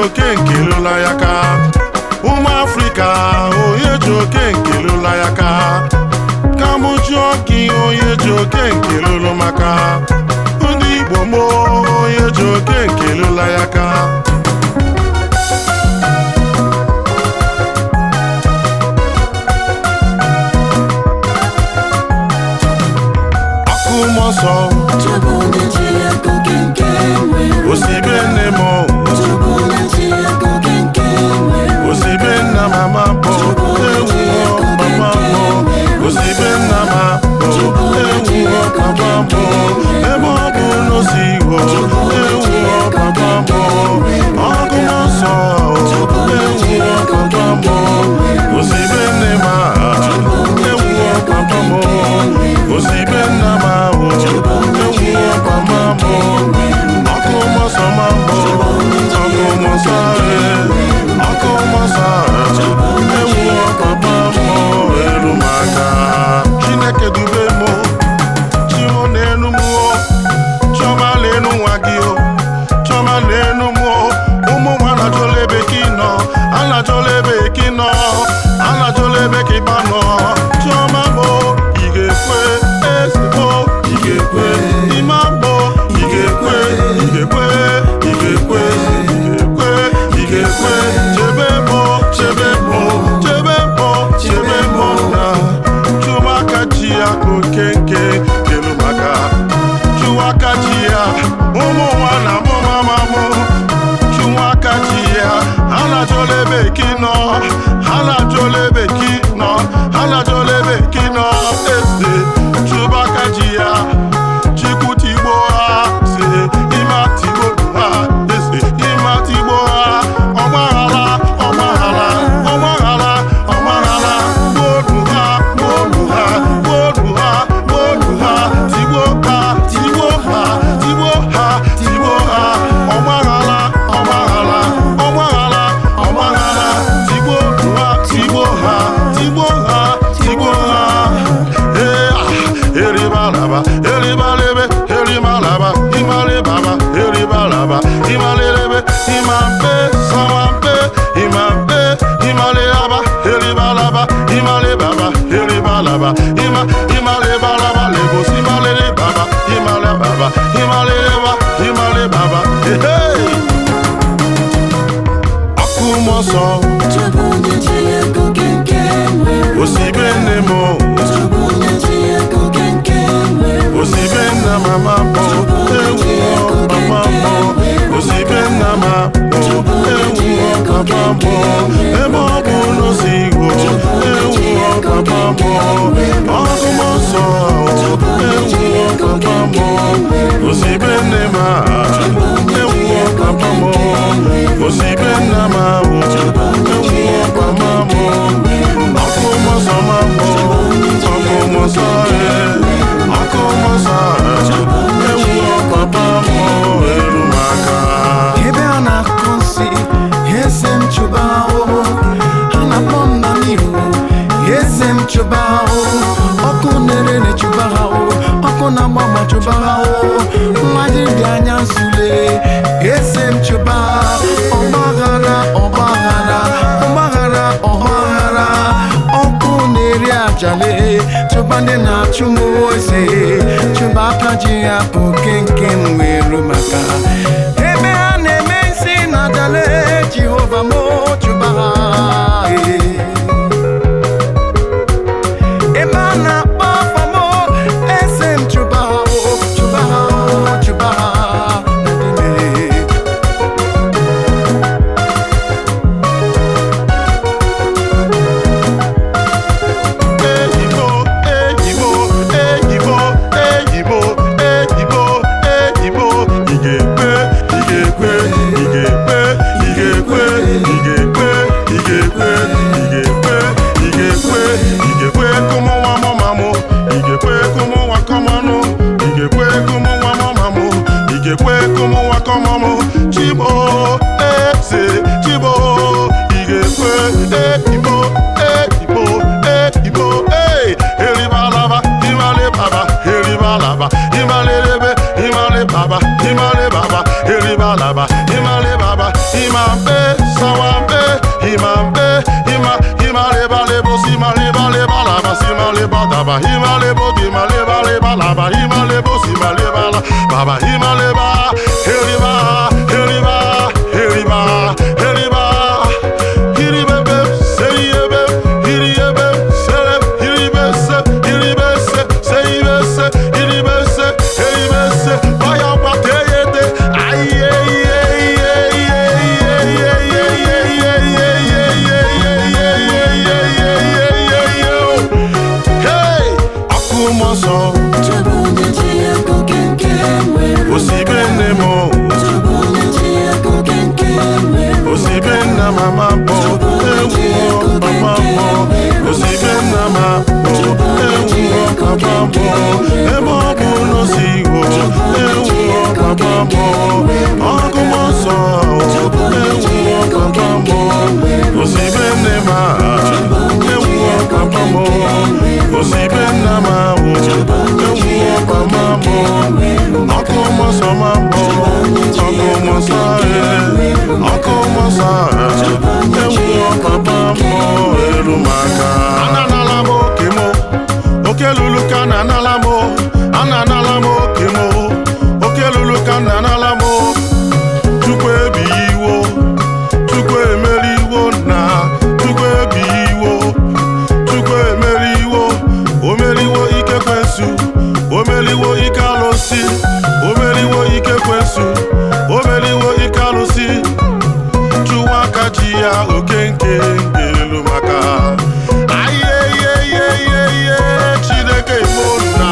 oke nkelụla ya ka ụmụ afrịka onye ji oke nkelụla ya ka ka mụ jụọ gị onye ji oke nkelụlụ maka ndị igbo mo onye ji oke nkelụla ya ka ọkụ mọsọ Chọbụ onye ji ego gị nke nwere osibe nne m Chọbụ onye ji ego gị nke nwere osibe nna mama bụ ewuo papa bụ osibe nna ma bụ ewuo papa bụ ebe ọ bụ n'osi igbo ewuo papa bụ ọgụ nsọ ewuo papa bụ osibe nne ma ewuo papa bụ osibe nna ma bụ ewuo papa bụ ọkụ mọsọ ma bụ ọkụ mọsọ ee ọkụ mọsọ ewuo papa bụ elu maka chineke dube mụ chimo n'elu mụọ chiọma n'elu nwa gị o chiọma n'elu mụọ ụmụ nwa anajụla ebe ka ị nọ anajụla ebe ka ị nọ anajụla ebe ka ịba nọ chiọma bụ ị ga-ekwe ezigbo ị ga-ekwe ime agbọ ị ga-ekwe ị ga-ekwe ị ga-ekwe ị ga-ekwe ị ga-ekwe chebe mụ chebe mụ chebe mụ chebe mụ na chụmaka ji ya oke nke kelu maka chụwaka ji ya ụmụ nwa na mụ mama mụ chụwaka ji ya ha na-ajụla ebe ki nọ ha na-ajụla ebe ki nọ ha na-ajụla ebe ki nọ eze chụbaka ji ya chikwutigbo ha si ime atigbo ha eze ime atigbo ha ọgbaghara ọgbaghara ọgbaghara ọgbaghara gbodu ha gbodu ha gbodu ha gbodu ha tigbo ha tigbo ha tigbo ha tigbo ha ọgbaghara ọgbaghara ọgbaghara ọgbaghara tigbo ha tigbo ha tigbo ha tigbo ha ee ah eribalaba eribalebe erimalaba imalebaba eribalaba imalelebe imampe samampe imampe imalelaba eribalaba imalebaba eribalaba ima imalebalaba lebos imalelebaba imalebaba imaleleba imalebaba ehei ọkụ mọsọ Chọbụ onye ji ego gị nke nwere osibe nne m Chọbụ onye ji ego gị nke nwere osibe nna mama bụ ewuo papa bụ osibe nna ma bụ ewuo papa bụ ebe ọ bụ n'osi igbo ewuo papa bụ ọgụ nsọ ewuo papa bụ osibe nne ma ewuo papa bụ osibe nna ma bụ ewuo papa bụ ọkụ nsọ ma bụ ọkụ nsọ ee ọkụ nsọ ewuo papa bụ elu maka ebe a na-akụ nsị eze m chụba ahụhụ ha na-akpọ m na n'ihu eze m chụba ahụhụ ọkụ na-ere chụba ha ahụhụ ọkụ na-agba agba chụba ha ahụhụ mmadụ dị anya nsule eze m chụba ọgbaghara ọgbaghara ọgbaghara ọgbaghara ọkụ na-eri ajale chụba ndị na-achụ m ose chụba aka ji ya bụ kenke m were maka ebe ha na-eme isi na adale jehova m chụba ha ee. ebe a na-akpọ afọ m eze m chụba ha o, chụba ha o, chụba ha na n'ime Eyibo, eyibo, eyibo, eyibo, eyibo, eyibo, ị ga-ekwe, ị ga-ekwe, ị ga-ekwe, ị ga-ekwe, ị ga-ekwe, ị ga-ekwe, ị ga-ekwe, ị ga-ekwe, ị ga-ekwe ka ụmụ nwa mụma mụ, ị ga-ekwe ka ụmụ nwa kọmanụ, ị ga-ekwe ka ụmụ nwa mụma mụ, ị ga-ekwe ka ụmụ nwa kọma mụ, Chibo, eze, Chibo, ị ga-ekwe, eyibo, eyibo, eyibo, ee, eribalaba, imale baba, eribalaba, imalelebe, imale baba, imale baba, eribalaba, imale baba, baba imambe sawambe imambe ima ima leba lebo sima leba leba laba sima leba daba ima lebo dima leba leba laba ima lebo sima leba la baba ima leba heriba heriba heriba heriba hiribebe seyebe hiriyebe sereb hiribese hiribese seyibese hiribese heribese baya bateyede Hey! Akụmọsọ Chọbụ onye ji ego kenke nwere osibe nne m Chọbụ onye ji ego kenke nwere osibe nna mama bụ ewu papa bụ osibe nna ma bụ ewu papa bụ ebe ọ bụ n'osi igbo ewu papa bụ ọgụmọsọ ewu papa bụ osibe nne ma ewu papa bụ osibe nna ma bụ ewu papa bụ ọgụmọsọ ma bụ ọgụmọsọ ọgụmọsọ ewu papa bụ elu maka ananala m oke m oke lulu ka na anala m ana anala m oke m oke lulu ka na anala m chukwu ebighị iwo chukwu emeri iwo na chukwu ebighị iwo chukwu emeri iwo omeriwo ike kwensu omeriwo ike alụsị omeriwo ike kwensu omeriwo ike alụsị chụwa aka ji ya oke nke nke elu maka ayeyeyeyeye chineke imo na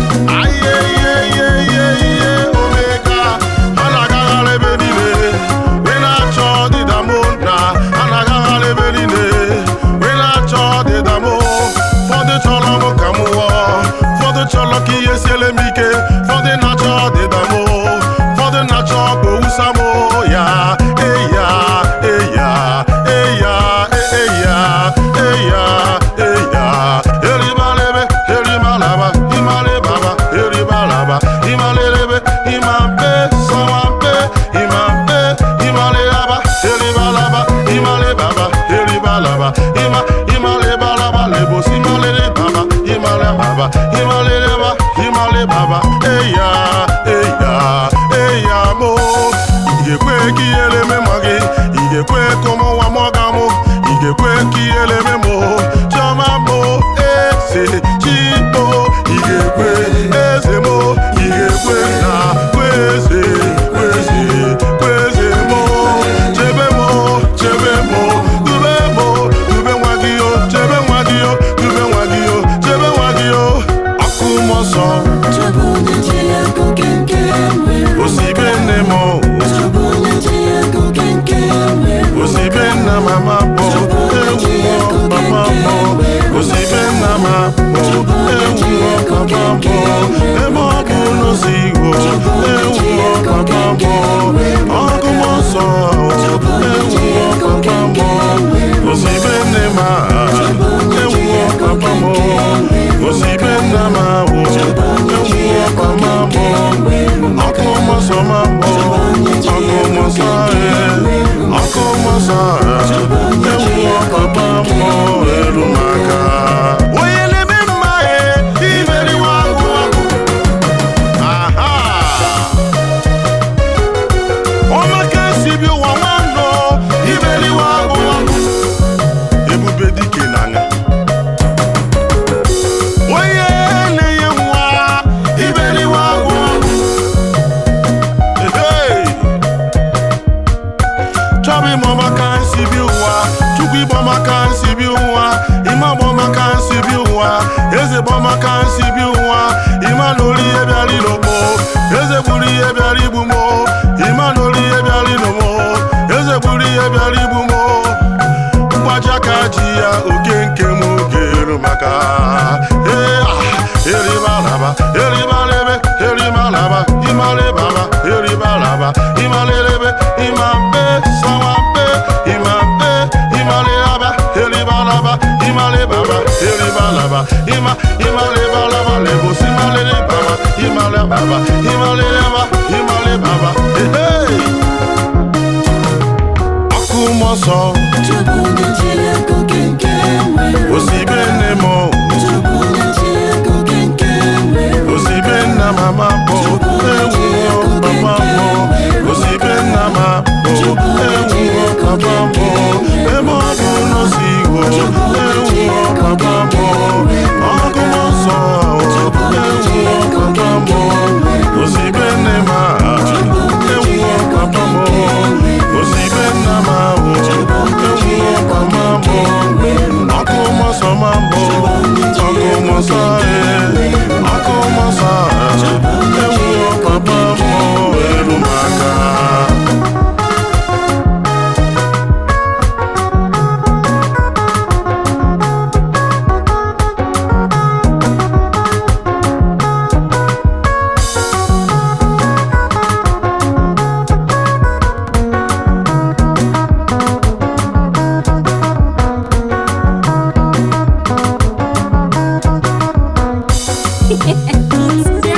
ayeyeyeyeye omega ha na-agagharị ebe niile wee na-achọ ọdịda m na ha na-agagharị ebe niile wee na-achọ ọdịda m ụfọdụ chọrọ m ka m wụọ ụfọdụ chọrọ ka ihe siele m ike ụfọdụ na-achọ ọdịda m ụfọdụ na-achọ ka owusa m ya eya eya eya eya eya eya eribalebe erimalaba imalebaba eribalaba imalelebe imambe sawambe imambe imalelaba eribalaba imalebaba eribalaba ima imalebalaba lebosi imalelebaba imalebaba imaleleba imalebaba eya eya eya mo ị ga-ekwe ka ihere eme ma gị ị ga-ekwe ka ụmụnwa mụga mụ ị ga-ekwe ka ihere eme mụ chiọma mụ eze chimo ị ga-ekwe eze mụ ị ga-ekwe na kweze kweze kweze mụ chebe mụ chebe mụ dube mụ dube nwa gị o chebe nwa gị o dube nwa gị o chebe nwa gị o ọkụ mmụọ Chọbụ onye ji ego kenke nwere osibe nne m Chọbụ onye ji ego kenke nwere osibe nna mama bụ ewu papa bụ osibe nna ma bụ ewu papa bụ ebe ọ bụ n'osi igbo ewu papa bụ ọgụmọ nsọ ewu papa bụ osibe nne ma ewu papa bụ osibe nna ma bụ ewu papa bụ ọgụmọ nsọ ma bụ ọgụmọ nsọ ọgụmọ nsọ ewu papa bụ elu maka onye na-eme mma ya imeriwa agụ agụ aha ọmaka si bi ụwa nwanọ imeriwa agụ agụ ebube dike na anya onye na-enye nwa imeriwa agụ agụ Ehey! chọbụ ịma maka nsi bi ụwa chukwu ịgba maka nsi bi ụwa ịma gba maka nsi bi ụwa eze gba maka nsi bi ụwa ịma na olu ihe bịara ilogbo eze gburu ihe bịara igbu mo ịma na olu ihe bịara ilomo eze gburu ihe bịara igbu mo mgbaji aka ji ya oke nke m oge eru maka ee ah, eribalaba eribalebe erimalaba imalebaba eribalaba imalelebe imambe sawambe imambe imalelaba eribalaba imalebaba eribalaba ima imalebalaba lebosi imalelebaba imalebaba imaleleba imalebaba hey! nsọ Chukwu na-eji ego gị nke nwere osibe nne m Chukwu na-eji ego gị nke nwere osibe nna mama bụ ewuo papa m osibe nna ma bụ ewuo papa m ebe ọ bụ n'osi igbo ewuo papa m ọgụ m nsọ ewuo papa m osibe nne ma ewuo papa m osibe nna ma bụ ewuo papa m ọkụ m nsọ ma bụ ọkụ m nsọ ee ọkụ m nsọ ewuo papa m eru m aka Beats